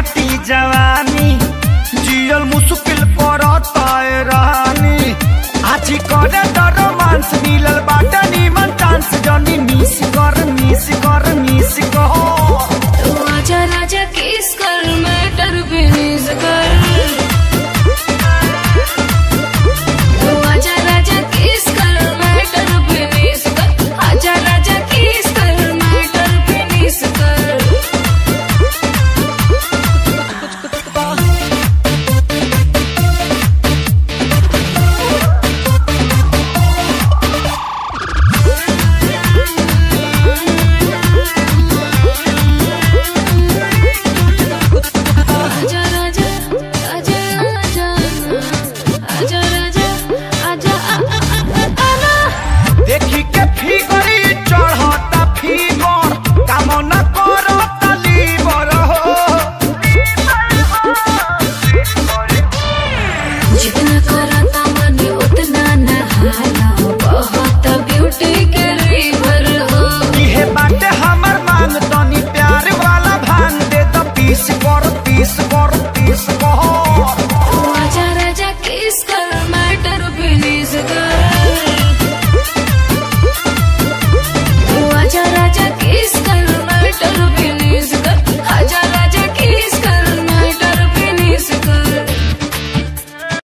काटी जवानी जियल मुश्किल करता है रानी आजी करे तो रोमांस मिलल बाटा नीमन चांस जनी मिस कर मिस कर मिस कर तू आजा राजा किस कर मैटर फिनिश कर तू आजा राजा किस कर मैटर फिनिश कर आजा राजा किस कर मैटर फिनिश कर आजा राजा आजा आजा आजा राजा आजा आ आ आ आ आना देखी के फिगरी चढ़ता फिगर काम न करता लीवर हो जितना करता मन उतना नहाला बहुत ब्यूटी के रिवर हो इहे बाटे हमर मांग तनी प्यार वाला भांग दे द पीस कर पीस कर पीस कर